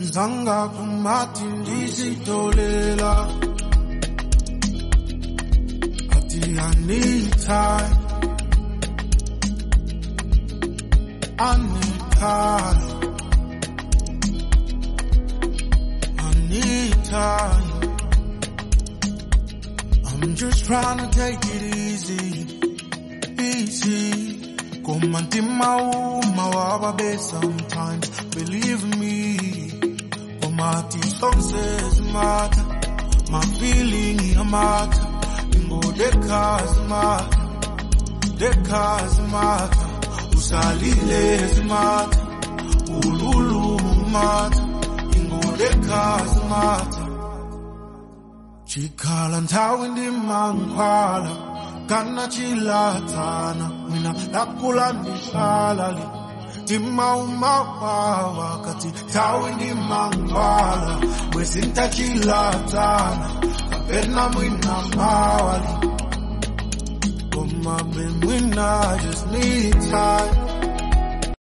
Zanga kumati ndizitolela Ati I need time I need time I need time I'm just trying to take it easy easy Kumantima uma wababe sometimes believe me Kumati sonses matter My feeling a matter Ingo dekas matter Dekas matter Usalile matter Ululu matter Ingo dekas matter chikhala nthawi ndimangkhwala kana chilatsana mina ndakula ndihlala li timaumawawa kati nthawi ndimangkhwala bwesintachilatsana kapena mwina mawali koma be mwina I just need time